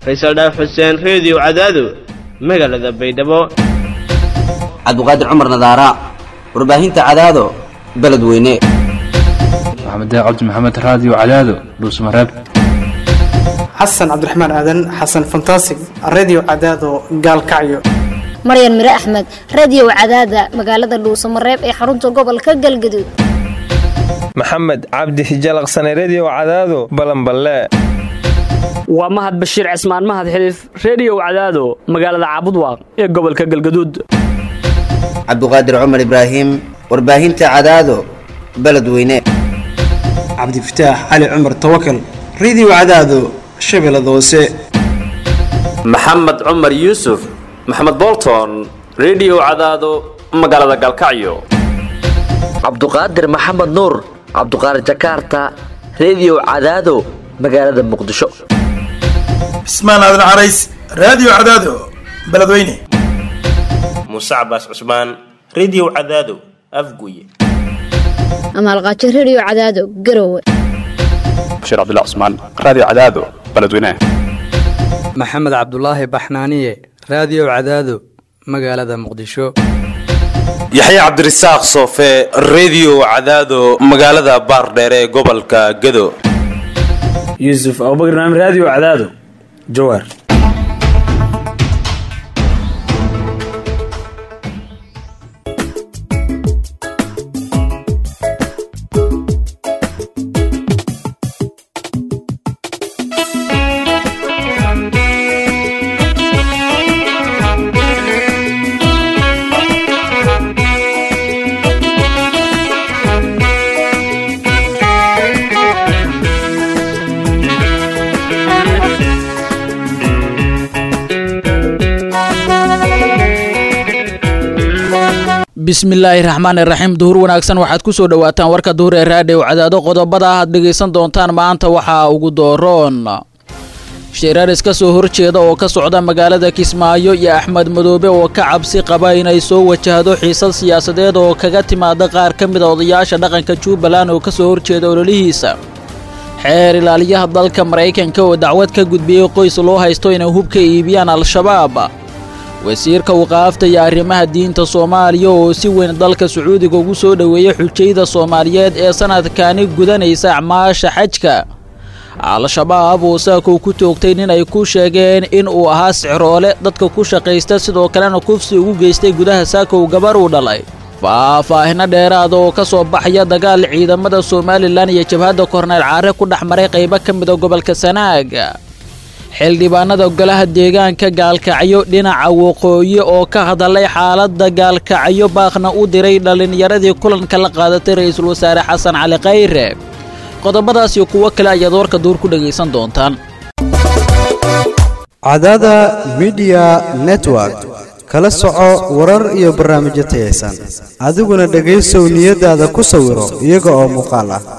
faysal dhaaf xuseen reediyo cadaado magaalada baydhabo cabdiqaadir cumar nadaara warbaahinta cadaado beledweyne maxamed cabdi maxamed raadiyo cadaado dhuusmareeb xasan cabdiraxmaan aadan xasan fantasig redio cadaado gaalkacyo maryan mire axmed radio cadaada magaalada dhuusamareeb ee xarunta gobolka galgaduud maxamed cabdi hijalaqsane redio cadaado balanballe waa mahad bashiir cismaan mahad xiliif reediyow cadaado magaalada caabudwaaq ee gobolka galgaduud cabdiqaadir cumar ibraahim warbaahinta cadaado beledweyne cabdifataax cali cumar tawakal redio cadaado shabeellada hoose maxamed cumar yuusuf maxamed bolton redio cadaado magaalada galkacyo cabduqaadir maxamed nuur cabduqaadir jakaarta redio cadaado magaalada muqdisho cismaan aadan carays raadiyo cadaado beledweyne muuse cabaas cusmaan redio cadaado afguye amaalqaajo redio cadaado garowe bashiir cabdilla cusmaan raadiyo cadaado beledweyne maxamed cabdulaahi baxnaaniye raadiyo cadaado magaalada muqdisho yaxya cabdirasaaq soofe redio cadaado magaalada baardheere ee gobolka gado yuusuf abubakr naam raadiyo cadaado jawaar bismillaahi raxmaani raxiim duhur wanaagsan waxaad ku soo dhowaataan warka duhur ee raadhiw cadaado qodobada aad dhegaysan doontaan maanta waxaa ugu dooroon shiraaris ka soo horjeeda oo ka socda magaalada kismaayo iyo axmed madoobe oo ka cabsi qaba inay soo wajahdo xiisad siyaasadeed oo kaga timaada qaar ka mida odayaasha dhaqanka jubbaland oo ka soo horjeeda ololihiisa xeer ilaaliyaha dalka maraykanka oo dacwad ka gudbiyey qoys loo haysto inay hubka iibiyaan al-shabaab wasiirka waqaafta iyo arrimaha diinta soomaaliya oo si weyn dalka sacuudiga ugu soo dhoweeyey xujayda soomaaliyeed ee sanadkani gudanaysa acmaasha xajka al-shabaab oo saakow ku toogtay nin ay ku sheegeen in uu ahaa sicroole dadka ku shaqaysta sidoo kalena kufsi ugu geystay gudaha saakow gabar uu dhalay faahfaahino dheeraada oo ka soo baxaya dagaal ciidamada somalilan iyo jabhadda korneyl caare ku dhex maray qaybo ka mida gobolka sanaag xildhibaanada golaha deegaanka gaalkacyo dhinaca waqooyi oo ka hadalay xaaladda gaalkacyo baaqna u diray dhallinyaradii kulanka la qaadatay ra-iisul wasaare xasan cali khayre qodobadaas iyo kuwo kale ayaad warka duur ku dhegaysan doontaan cadada midiya network kala soco warar iyo barnaamijyo tayaysan adiguna dhegaysow niyadaada ku sawiro iyaga oo muuqaal ah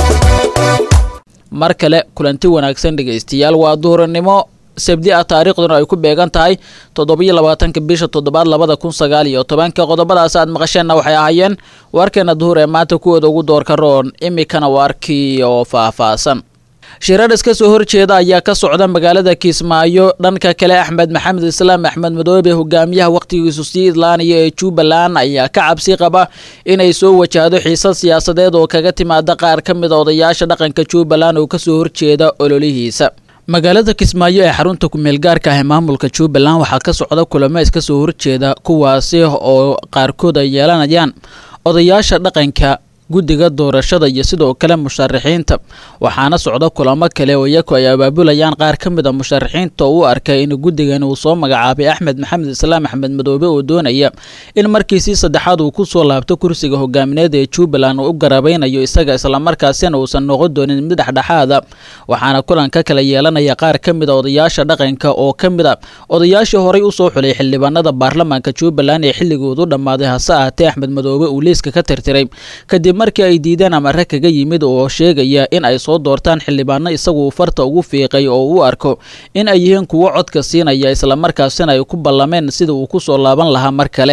mar kale kulanti wanaagsan dhegaystayaal waa duhurnimo sabdi ah taariikhduna ay ku beegan tahay toddobiyo labaatanka bisha toddobaad labada kun sagaal iyo tobanka qodobadaas aad maqasheenna waxay ahaayeen warkeena duhur ee maanta kuwooda ugu doorka roon imikana waarkii oo faahfaahsan shiraaris ka soo horjeeda ayaa ka socda magaalada kiismaayo dhanka kale axmed maxamed islaam axmed madoobe hogaamiyaha wakhtigiisu sii idlaanaya ee jubbaland ayaa ka cabsi qaba inay soo wajahdo xiisad siyaasadeed oo kaga timaada qaar ka mida odayaasha dhaqanka jubbaland oo kasoo horjeeda ololihiisa magaalada kismaayo ee xarunta kumeel gaarka ah ee maamulka jubbaland waxaa ka socda kulameys ka soo horjeeda kuwaasi oo qaarkood ay yeelanayaan odayaasha dhaqanka guddiga doorashada iyo sidoo kale musharaxiinta waxaana socda kulamo kale oo iyaku ay abaabulayaan qaar ka mid a musharaxiinta oo u arkay in guddigan uu soo magacaabay axmed maxamed islaam axmed madoobe oo doonaya in markiisii saddexaad uu ku soo laabto kursiga hogaamineed ee jubbaland uu u garabeynayo isaga islamarkaasina uusan noqon doonin mid dhexdhexaada waxaana kulanka kala yeelanaya qaar ka mid a odayaasha dhaqanka oo ka mid a odayaashii horay usoo xulay xildhibaanada baarlamaanka jubbaland ee xilligoodu dhammaaday hase ahaatee axmed madoobe uu liiska ka tirtiray kadib markii ay diideen amare kaga yimid oo sheegaya in ay soo doortaan xildhibaano isagu farta ugu fiiqay oo u arko in ay yihiin kuwo codka siinaya islamarkaasina ay ku ballameen sida uu ku soo laaban lahaa mar kale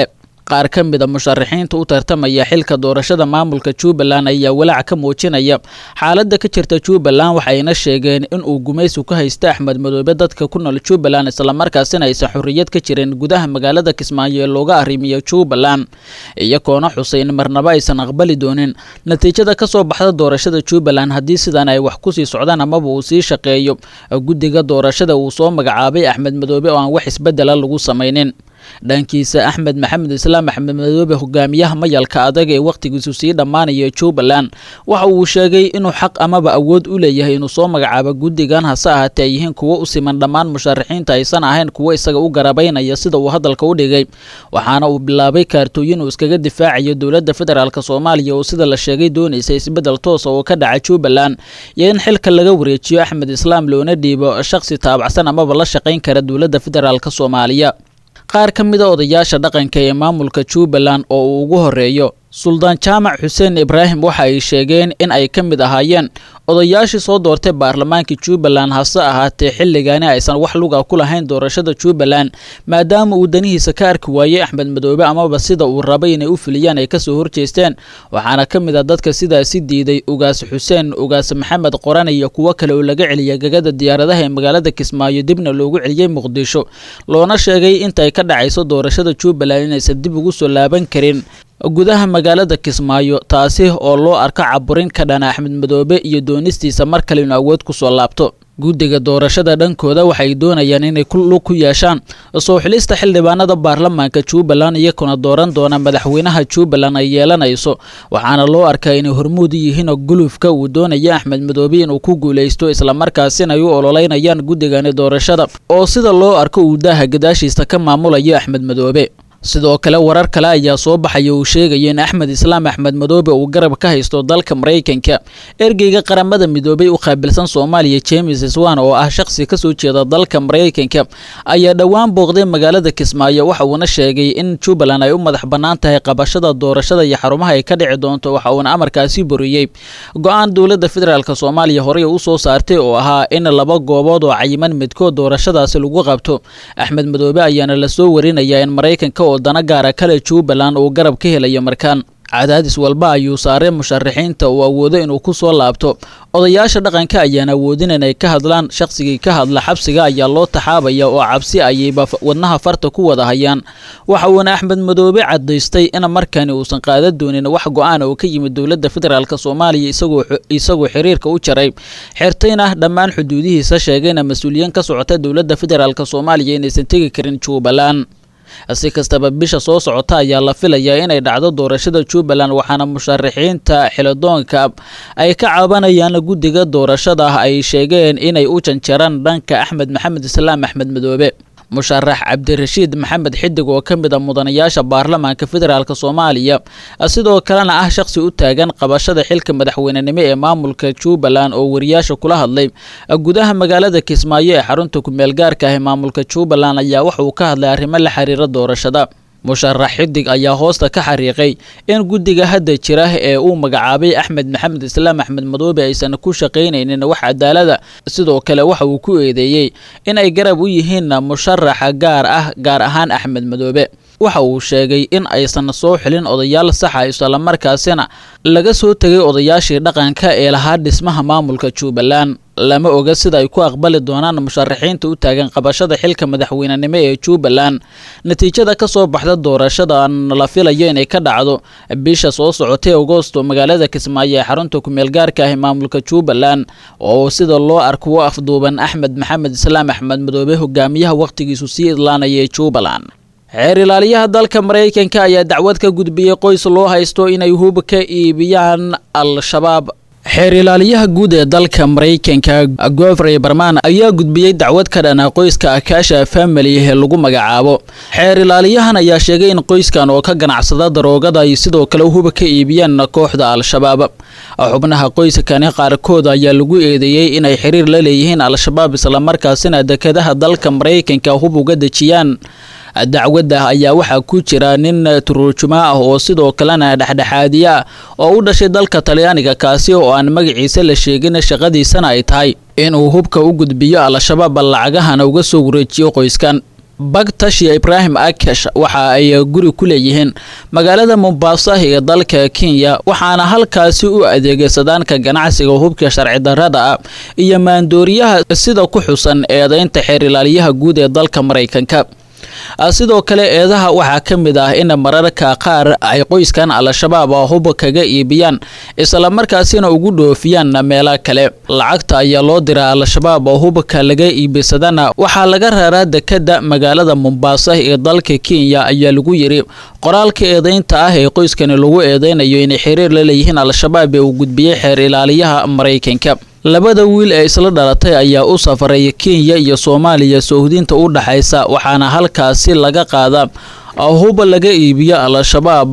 qaar ka mid a musharaxiinta u tartamaya xilka doorashada maamulka jubbaland ayaa walaac ka muujinaya xaaladda ka jirta jubbaland waxayna sheegeen in uu gumaysi ku haysta axmed madoobe dadka ku nool jubbaland islamarkaasina aysan xorriyad ka jirin gudaha magaalada kismaayo ee looga arrimiyo jubbaland iyagoona xusay in marnaba aysan aqbali doonin natiijada ka soo baxda doorashada jubbaland haddii sidan ay wax kusii socdaan amaba uu sii shaqeeyo guddiga doorashada uu soo magacaabay axmed madoobe oo aan wax isbedela lagu samaynin dhankiisa axmed maxamed islaam axmed madoobe hogaamiyaha mayalka adag ee wakhtigiisu sii dhammaanaya jubbaland waxa uu sheegay inuu xaq amaba awood u leeyahay inuu soo magacaabo guddigan hase ahaatee ay yihiin kuwo u siman dhammaan musharaxiinta aysan ahayn kuwo isaga u garabaynaya sida uu hadalka u dhigay waxaana uu bilaabay kaartooyin uu iskaga difaacayo dowladda federaalk soomaaliya oo sida la sheegay doonaysa isbeddel toosa oo ka dhaca jubbaland iyo in xilka laga wareejiyo axmed islaam loona dhiibo shakhsi taabacsan amaba la shaqayn kara dowladda federaalk soomaaliya qaar ka mid a odayaasha dhaqanka ee maamulka jubbaland oo uu ugu horeeyo suldaan jaamac xuseen ibraahim waxa ay sheegeen in ay ka mid ahaayeen odayaashii soo doortay baarlamaanka jubbaland hase ahaatee xilligaani aysan wax luga ku lahayn doorashada jubbaland maadaama uu danihiisa ka arki waayey axmed madoobe amaba sida uu rabay inay u fuliyaan ay kasoo horjeesteen waxaana ka mid ah dadka sidaasi diiday ugaas xuseen ugaas maxamed qoran iyo kuwo kale oo laga celiyay gegada diyaaradaha ee magaalada kismaayo dibna loogu celiyey muqdisho loona sheegay intay ka dhacayso doorashada jubbaland inaysan dib ugu soo laaban karin gudaha magaalada kismaayo taasi oo loo arko caburin ka dhana axmed madoobe iyo doonistiisa mar kale inuu awood ku soo laabto guddiga doorashada dhankooda waxay doonayaan inay lug ku yeeshaan soo xilista xildhibaanada baarlamaanka jubbaland iyakuna dooran doona madaxweynaha jubbaland ay yeelanayso waxaana loo arkaa inay hormuud u yihiin gulufka uu doonaya axmed madoobe inuu ku guulaysto islamarkaasina ay u ololeynayaan guddigani doorashada oo sida loo arko uu daaha gadaashiisa ka maamulayo axmed madoobe sidoo kale warar kale ayaa soo baxaya uu sheegaya in axmed islaam axmed madoobe uu garab ka haysto dalka maraykanka ergeyga qaramada midoobay u qaabilsan soomaaliya james swan oo ah shaqsi kasoo jeeda dalka maraykanka ayaa dhowaan booqday magaalada kismaayo waxa uuna sheegay in jubbaland ay u madax bannaan tahay qabashada doorashada iyo xarumaha ay ka dhici doonto waxa uuna amarkaasi boriyey go-aan dowladda federaalk soomaaliya horey u soo saartay oo ahaa in laba goobood oo cayiman midkood doorashadaasi lagu qabto axmed madoobe ayaana lasoo warinayaa in maraykanka oo dana gaara kale jubbaland uu garab ka helayo markaan cadaadis walba ayuu saaray musharaxiinta uu awoodo inuu ku soo laabto odayaasha dhaqanka ayaan awoodin inay ka hadlaan shaqsigii ka hadla xabsiga ayaa loo taxaabaya oo cabsi ayayba wadnaha farta ku wada hayaan waxa uuna axmed madoobe cadaystay in markani uusan qaadan doonin wax go-aan oo ka yimid dowladda federaalk soomaaliya isagoo xiriirka u jaray xirtayna dhammaan xuduudihiisa sheegayna mas-uuliyiin ka socota dowladda federaalk soomaaliya inaysan tegi karin jubbaland si kastaba bisha soo socota ayaa la filayaa inay dhacdo doorashada jubbaland waxaana musharaxiinta xilodoonka ay ka cabanayaan guddiga doorashada ay sheegeen inay u janjaraan dhanka axmed maxamed islaam axmed madoobe musharax cabdirashiid maxamed xidig oo ka mid a mudanayaasha baarlamaanka federaalk soomaaliya sidoo kalena ah shaqsi u taagan qabashada xilka madaxweynenimo ee maamulka jubbaland oo wariyaasha kula hadlay gudaha magaalada kismaayo ee xarunta kumeel gaarka ah ee maamulka jubbaland ayaa waxa uu ka hadlay arrimo la xiriira doorashada musharax xidig ayaa hoosta ka xariiqay in guddiga hadda jira ee uu magacaabay axmed maxamed islaam axmed madoobe aysan ku shaqaynaynin wax cadaalada sidoo kale waxa uu ku eedeeyey in ay garab u yihiin musharaxa gaar ah gaar ahaan axmed madoobe waxa uu sheegay in aysan soo xilin odayaal saxa islamarkaasina laga soo tegay odayaashii dhaqanka ee lahaa dhismaha maamulka jubbaland lama oga sida ay ku aqbali doonaan musharaxiinta u taagan qabashada xilka madaxweynenimo ee jubbaland natiijada ka soo baxda doorashadan la filayo inay ka dhacdo bisha soo socotay agosto magaalada kismaayo ee xarunta kumeel gaarka ah ee maamulka jubbaland oo sida loo arko u afduuban axmed maxamed islaam axmed madoobe hogaamiyaha wakhtigiisu sii idlaanaya ee jubbaland xeer ilaaliyaha dalka maraykanka ayaa dacwad ka gudbiyey qoys loo haysto inay hub ka iibiyaan al-shabaab xeer ilaaliyaha guud ee dalka maraykanka gofrey barman ayaa gudbiyey dacwad ka dhana qoyska akaasha family ee lagu magacaabo xeer ilaaliyahan ayaa sheegay in qoyskan oo ka ganacsada daroogada ay sidoo kale huba ka iibiyeen kooxda al-shabaab xubnaha qoyskani qaarkood ayaa lagu eedeeyey inay xiriir la leeyihiin al-shabaab islamarkaasina dekedaha dalka maraykanka hub uga dejiyaan dacwadda ayaa waxaa ku jira nin turuujuma ah oo sidoo kalena dhexdhexaadiye ah oo u dhashay dalka talyaaniga kaasi oo aan magaciisa la sheegin shaqadiisana ay tahay inuu hubka u gudbiyo al-shabaab lacagahana uga soo wareejiyo qoyskan bagtash iyo ibraahim akesh waxa ay guri ku leeyihiin magaalada mombasa ee dalka kenya waxaana halkaasi u adeegsadaan ka ganacsiga hubka sharci darrada ah iyo maandooriyaha sida ku xusan eedeynta xeer ilaaliyaha guud ee dalka maraykanka sidoo kale eedaha waxaa ka mid ah in mararka qaar ay qoyskan al-shabaab hub kaga iibiyaan islamarkaasina ugu dhoofiyaan meelo kale lacagta ayaa loo diraa al-shabaab oo hubka laga iibisadana waxaa laga raraa dekada magaalada mombasa ee dalka kenya ayaa lagu yiri qoraalka eedeynta ah ee qoyskani lagu eedeynayo inay xiriir la leeyihiin al-shabaab ee uu gudbiyey xeer ilaaliyaha maraykanka labada wiil ee isla dhalatay ayaa u safaray kenya iyo soomaaliya soohdinta u dhaxaysa waxaana halkaasi laga qaadaa huba laga iibiyo al-shabaab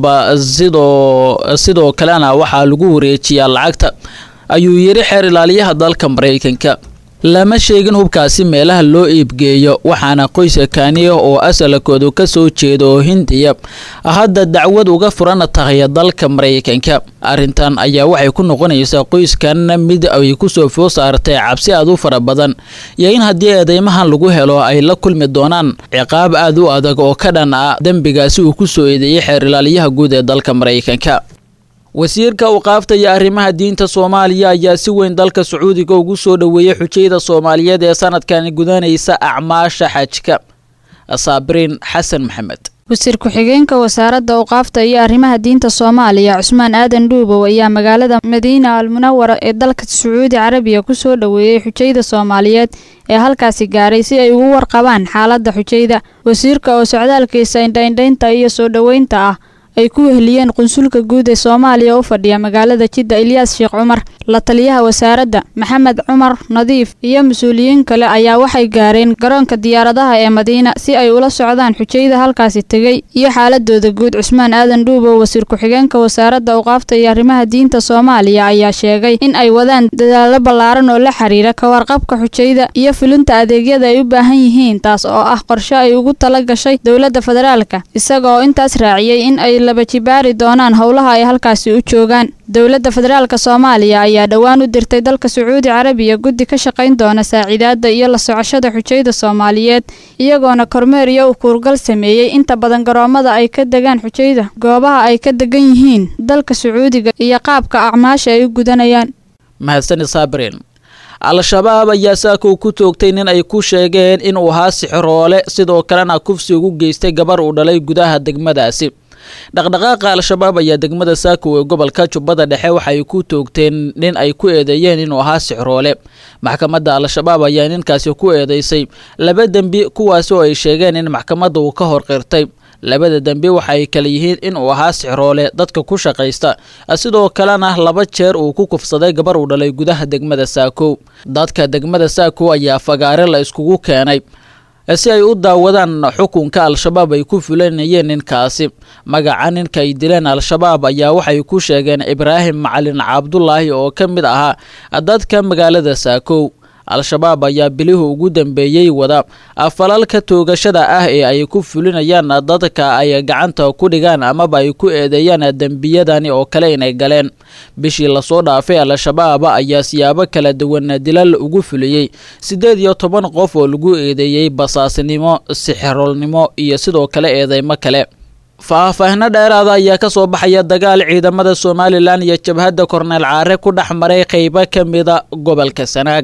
sidoo sidoo kalena waxaa lagu wareejiyaa lacagta ayuu yiri xeer ilaaliyaha dalka maraykanka lama sheegin hubkaasi meelaha loo iibgeeyo waxaana qoyska kaniya oo asalkoodu ka soo jeeda oo hindiya hadda dacwad uga furan tahay dalka maraykanka arrintan ayaa waxay ku noqonaysaa qoyskan mid ay kusoo foo saartay cabsi aad u fara badan iyo in haddii eedeymahan lagu helo ay la kulmi doonaan ciqaab aad u adag oo ka dhan ah dembigaasi uu ku soo eedeeyey xeer ilaaliyaha guud ee dalka maraykanka wasiirka uqaafta iyo arrimaha diinta soomaaliya ayaa si weyn dalka sacuudiga ugu soo dhoweeyey xujayda soomaaliyeed ee sanadkan gudanaysa acmaasha xajka saabriin xasan maxamed wasiir ku-xigeenka wasaaradda uqaafta iyo arrimaha diinta soomaaliya cusmaan aadan dhuubow ayaa magaalada madiina almunawara ee dalka sacuudi carabiya ku soo dhoweeyey xujayda soomaaliyeed ee halkaasi gaaray si ay ugu warqabaan xaaladda xujayda wasiirka oo socdaalkiisa indhaindhaynta iyo soo dhoweynta ah ay ku weheliyeen qunsulka guud ee soomaaliya u fadhiya magaalada jidda ilyaas sheekh cumar la taliyaha wasaaradda maxamed cumar nadiif iyo mas-uuliyiin kale ayaa waxay gaareen garoonka diyaaradaha ee madiina si ay ula socdaan xujayda halkaasi tegey iyo xaaladooda guud cusmaan aadan dhuubow wasiir ku-xigeenka wasaaradda uqaafta iyo arrimaha diinta soomaaliya ayaa sheegay in ay wadaan dadaalo ballaaran oo la xiriira ka warqabka xujayda iyo fulinta adeegyada ay u baahan yihiin taas oo ah qorshe ay ugu tala gashay dowladda federaalka isaga oo intaas raaciyey in ay laba jibaari doonaan howlaha ay halkaasi u joogaan dowladda federaalka soomaaliya ayaa dhowaan u dirtay dalka sacuudi carabiya guddi ka shaqayn doona saaciidaadda iyo la socoshada xujayda soomaaliyeed iyagoona kormeer iyo ukuurgal sameeyey inta badan garoomada ay ka degaan xujayda goobaha ay ka degan yihiin dalka sacuudiga iyo qaabka acmaasha ay u gudanayaan mahadsani saabriin al-shabaab ayaa saaka ku toogtay nin ay ku sheegeen inuu ahaa sixiroole sidoo kalena kufsi ugu geystay gabar uu dhalay gudaha degmadaasi dhaqdhaqaaqa al-shabaab ayaa degmada saako ee gobolka jubbada dhexe waxay ku toogteen nin ay ku eedeeyeen inuu ahaa sixroole maxkamadda al-shabaab ayaa ninkaasi ku eedeysay laba dembi kuwaasi oo ay sheegeen in maxkamadda uu ka hor qirtay labada dembi waxay kala yihiin inuu ahaa sixroole dadka ku shaqaysta sidoo kalena laba jeer uu ku kufsaday gabar uu dhalay gudaha degmada saako dadka degmada saako ayaa fagaare la iskugu keenay si ay u daawadaan xukunka al-shabaab ay ku fulanayeen ninkaasi magaca ninka ay dileen al-shabaab ayaa waxay ku sheegeen ibraahim macalin cabdulaahi oo ka mid ahaa dadka magaalada saakow al-shabaab ayaa bilihii ugu dambeeyey wada falalka toogashada ah ee ay ku fulinayaan dadka ay gacanta ku dhigaan amaba ay ku eedeeyaan dembiyadani oo kale inay galeen bishii lasoo dhaafay al-shabaab ayaa siyaabo kala duwan dilal ugu fuliyey siddeed iyo toban qof oo lagu eedeeyey basaasnimo sixiroolnimo iyo sidoo kale eedeymo kale faahfaahino dheeraada ayaa ka soo baxaya dagaal ciidamada somalilan iyo jabhadda korneel caare ku dhex maray qeybo ka mida gobolka sanaag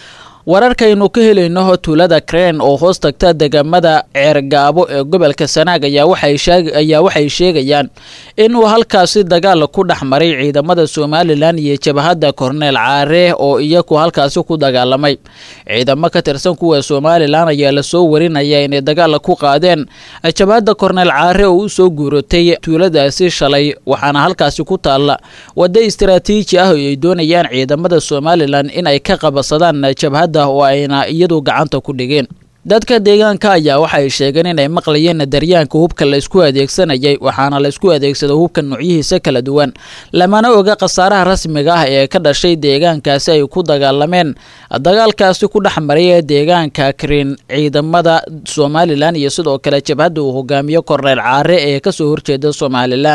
wararkaynu ka helayno tuulada kreen oo hoos tagta degamada ceergaabo ee gobolka sanaag ayaa waxay sheegayaan inuu halkaasi dagaal ku dhex maray ciidamada somalilan iyo jabhadda korneel caare oo iyagu halkaasi ku dagaalamay ciidamo ka tirsan kuwa somalilan ayaa lasoo warinaya inay dagaal ku qaadeen jabhadda korneel caare oo u soo guuratay tuuladaasi shalay waxaana halkaasi ku taalla waddo istaraatiiji ah oo ay doonayaan ciidamada somalilan in ay ka qabasadaan jabhadda oo ayna iyadu gacanta ku dhigeen dadka deegaanka ayaa waxay sheegeen inay maqlayeen daryaanka hubka la isku adeegsanayay waxaana la isku adeegsada hubka nuucyihiisa kala duwan lamana oga khasaaraha rasmiga ah ee ka dhashay deegaankaasi ay ku dagaalameen dagaalkaasi ku dhex maray ee deegaanka kariin ciidamada somalilan iyo sidoo kale jabhadda uu hogaamiyo korneel caare ee kasoo horjeeda somalilan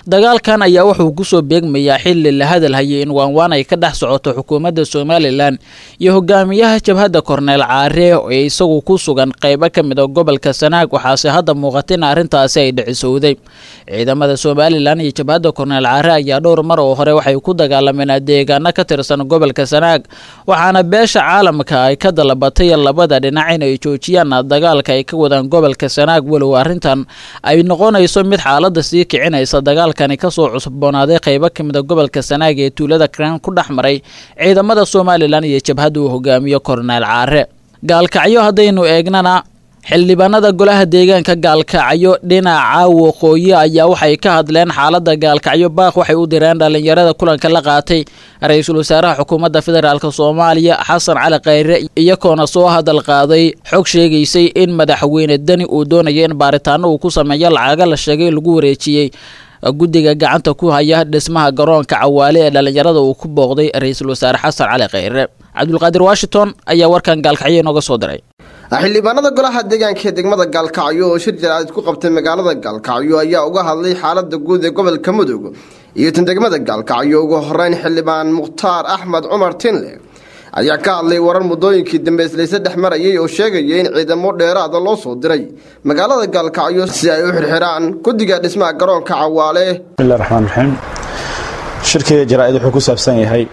dagaalkan ayaa wuxuu kusoo beegmayaa xili la hadalhayay in waanwaan ay ka dhex socoto xukuumadda somalilan iyo hogaamiyaha jabhadda korneel caare ee isagu ku sugan qeybo ka mid a gobolka sanaag waxaase hadda muuqata in arrintaasi ay dhicisowday ciidamada somalilan iyo jabhadda korneel caare ayaa dhowr mar oo hore waxay ku dagaalameen deegaano ka tirsan gobolka sanaag waxaana beesha caalamka ay ka dalabatay labada dhinac inay joojiyaan dagaalka ay ka wadaan gobolka sanaag walow arrintan ay noqonayso mid xaalada sii kicinaysa dagaalkani kasoo cusboonaaday qeybo kamid a gobolka sanaag ee tuulada kraan ku dhex maray ciidamada somalilan iyo jabhadda uu hogaamiyo korneel caare gaalkacyo haddaynu eegnana xildhibaanada golaha deegaanka gaalkacyo dhinaca waqooyi ayaa waxay ka hadleen xaalada gaalkacyo baaq waxay u direen dhalinyarada kulanka la qaatay ra-iisul wasaaraha xukuumadda federaalk soomaaliya xasan cali khayre iyagoona soo hadal qaaday xog sheegaysay in madaxweyne deni uu doonayo in baaritaano uu ku sameeyo lacaga la sheegay lagu wareejiyey guddiga gacanta ku haya dhismaha garoonka cawaale ee dhalinyarada uu ku booqday ra-iisul wasaare xasan cali khayre cabdulqaadir washington ayaa warkan gaalkacyo inooga soo diray xildhibaanada golaha deegaanka ee degmada gaalkacyo oo shir jaraa'id ku qabtay magaalada gaalkacyo ayaa uga hadlay xaalada guud ee gobolka mudug iyo tan degmada gaalkacyo ugu horeyn xildhibaan mukhtaar axmed cumar tinle ayaa ka hadlay warar muddooyinkii dambe islayse dhex marayay oo sheegaya in ciidamo dheeraada loo soo diray magaalada gaalkacyo si ay u xirxiraan guddiga dhismaha garoonka cawaale bismillahi raxmaan raxiim shirkayga jaraa'id wuxuu ku saabsan yahay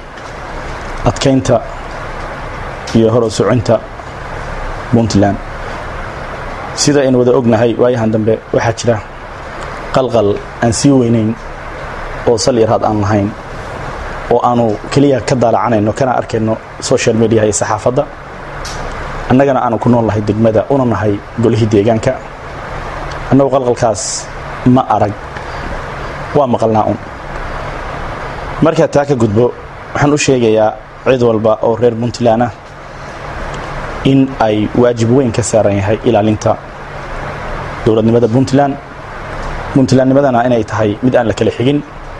adkaynta iyo hor u socinta puntland sida aynu wada ognahay waayahan dambe waxaa jira qalqal aan sii weynayn oo sal yarhaad aan lahayn oo aanu keliya ka daalacanayno kana arkayno social mediaha iyo saxaafadda annagana aanu ku nool nahay degmada una nahay golihii deegaanka annagu qalqalkaas ma arag waa maqalnaa un markaa taa ka gudbo waxaan u sheegayaa cid walba oo reer puntland ah in ay waajib weyn ka saaran yahay ilaalinta dowladnimada puntland puntlandnimadana inay tahay mid aan la kala xigin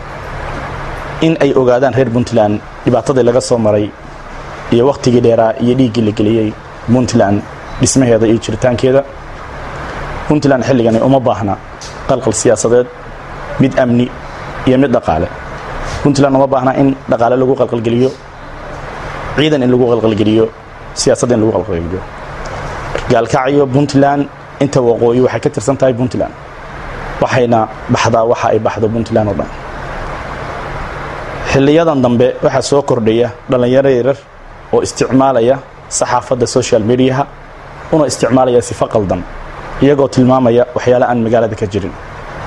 in ay ogaadaan reer puntland dhibaatadii laga soo maray iyo wakhtigii dheeraa iyo dhiiggii la geliyey puntland dhismaheeda iyo jiritaankeeda puntland xilligani uma baahna qalqal siyaasadeed mid amni iyo mid dhaqaale puntland uma baahna in dhaqaale lagu qalqalgeliyo ciidan in lagu qalqalgeliyo siyaasadda in lagu qalqalgeliyo gaalkacyo puntland inta waqooyi waxay ka tirsan tahay puntland waxayna baxdaa waxa ay baxdo puntland oo dhan xiliyadan dambe waxaa soo kordhaya dhallinyaro yarar oo isticmaalaya saxaafadda social mediaha una isticmaalaya sifo qaldan iyagoo tilmaamaya waxyaale aan magaalada ka jirin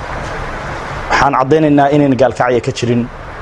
waxaan caddaynaynaa inayn gaalkacya ka jirin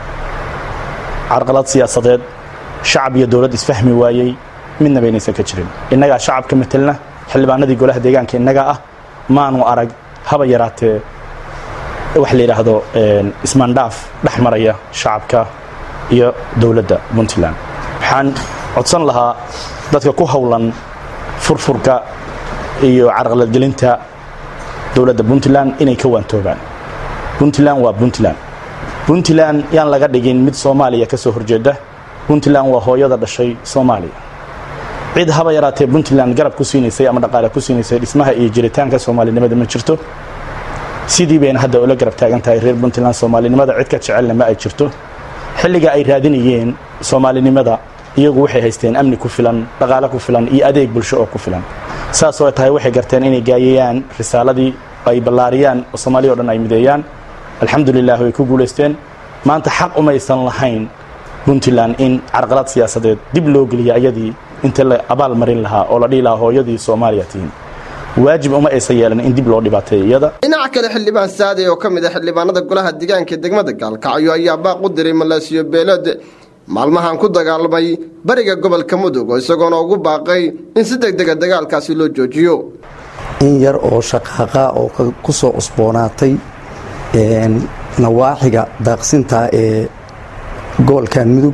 carqalad siyaasadeed shacab iyo dowladd isfahmi waayey midna baynaysan ka jirin innagaa shacabka matelna xildhibaanadii golaha deegaanka innagaa ah maanu arag haba yaraatee wax la yidhaahdo ismaandhaaf dhex maraya shacabka iyo dowladda puntland waxaan codsan lahaa dadka ku howlan furfurka iyo carqaladgelinta dowladda puntland inay ka waantoogaan puntland waa puntland puntland yaan laga dhigin mid soomaaliya ka soo horjeeda puntland waa hooyada dhashay soomaaliya cid haba yaraatee puntland garab ku siinaysay ama dhaqaale ku siinaysay dhismaha iyo jiritaanka soomaalinimada ma jirto sidii bayna hadda ula garab taagan tahay reer puntland soomaalinimada cid ka jecelna ma ay jirto xilliga ay raadinayeen soomaalinimada iyagu waxay haysteen amni ku filan dhaqaale ku filan iyo adeeg bulsho oo ku filan saasoo tahay waxay garteen inay gaayayaan risaaladii ay ballaariyaan oo soomaaliya o dhan ay mideeyaan alxamdulilah way ku guulaysteen maanta xaq umaysan lahayn puntland in carqalad siyaasadeed dib loo geliya ayadii inta la abaal marin lahaa oo la dhihi lahaa hooyadii soomaaliya tihiin waajib uma aysan yeelan in dib loo dhibaateeyo iyada dhinaca kale xildhibaan saade oo ka mid ah xildhibaanada golaha deegaanka degmada gaalkacyo ayaa baaq u diray maleesiyo beeleed maalmahan ku dagaalamay bariga gobolka mudug oo isagoona ugu baaqay in si degdega dagaalkaasi loo joojiyo in yar oo shaqaaqa oo ku soo cusboonaatay nawaaxiga daaqsinta ee gobolkan mudug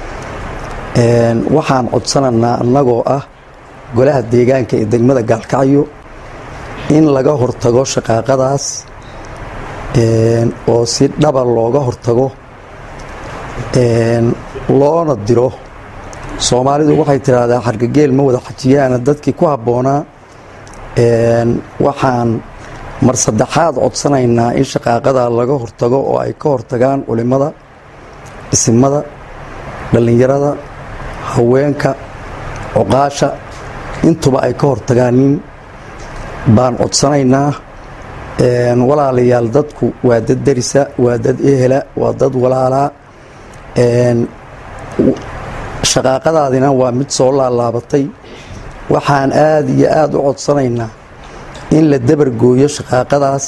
waxaan codsanaynaa annagoo ah golaha deegaanka ee degmada gaalkacyo in laga hortago shaqaaqadaas oo si dhaba looga hortago loona diro soomaalidu waxay tidhaahdaa xargageel ma wada xajiyaana dadkii ku habboonaa waxaan mar saddexaad codsanaynaa in shaqaaqada laga hortago oo ay ka hortagaan culimmada isimada dhallinyarada haweenka cuqaasha intuba ay ka hortagaanin baan codsanaynaa walaalayaal dadku waa dad darisa waa dad ehela waa dad walaalaa shaqaaqadaadina waa mid soo laalaabatay waxaan aad iyo aada u codsanaynaa in la dabargooyo shaqaaqadaas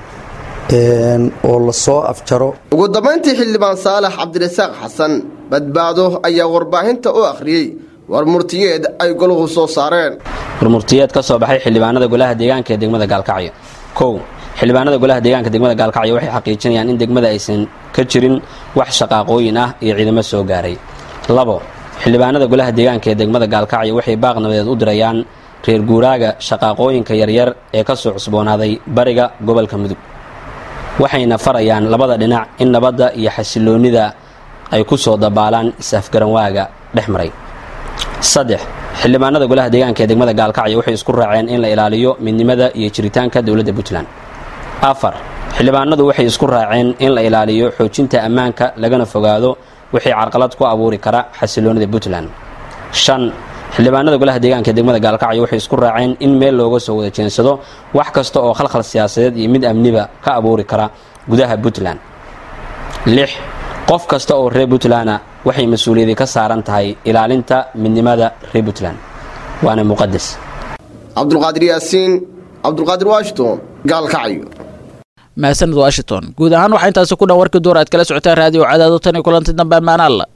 oo lasoo afjaro ugu dambayntii xildhibaan saalax cabdirasaaq xasan badbaado ayaa warbaahinta u akhriyey war murtiyeed ay goluhu soo saareen warmurtiyeed ka soo baxay xildhibaanada golaha deegaanka ee degmada gaalkacyo kow xildhibaanada golaha deegaanka degmada gaalkacyo waxay xaqiijinayaan in degmada aysan ka jirin wax shaqaaqooyin ah iyo ciidamo soo gaaray labo xildhibaanada golaha deegaanka ee degmada gaalkacyo waxay baaq nabadeed u dirayaan reer guuraaga shaqaaqooyinka yaryar ee ka soo cusboonaaday bariga gobolka mudug waxayna farayaan labada dhinac in nabadda iyo xasiloonnida ay ku soo dabaalaan is-afgaranwaaga dhex maray saddex xildhibaanada golaha deegaanka ee degmada gaalkacyo waxay isku raaceen in la ilaaliyo midnimada iyo jiritaanka dowladda puntland afar xildhibaanadu waxay isku raaceen in la ilaaliyo xoojinta ammaanka lagana fogaado wixii carqalad ku abuuri kara xasiloonida puntland shan xildhibaanada golaha deegaanka ee degmada gaalkacyo waxay isku raaceen in meel looga soo wada jeensado wax kasta oo khalkhal siyaasadeed iyo mid amniba ka abuuri kara gudaha puntland lix qof kasta oo reer puntlandna waxay mas-uuliyadi ka saaran tahay ilaalinta midnimada reer puntland waana muqadas cabdulqaadir yaasiin cabdulqaadir washington gaalkacyo mahadsanid washington guud ahaan waxaa intaasi ku dhan warkii duur aad kala socotaan raadiyo cadaado tan iyo kulanti dambe ammaan alla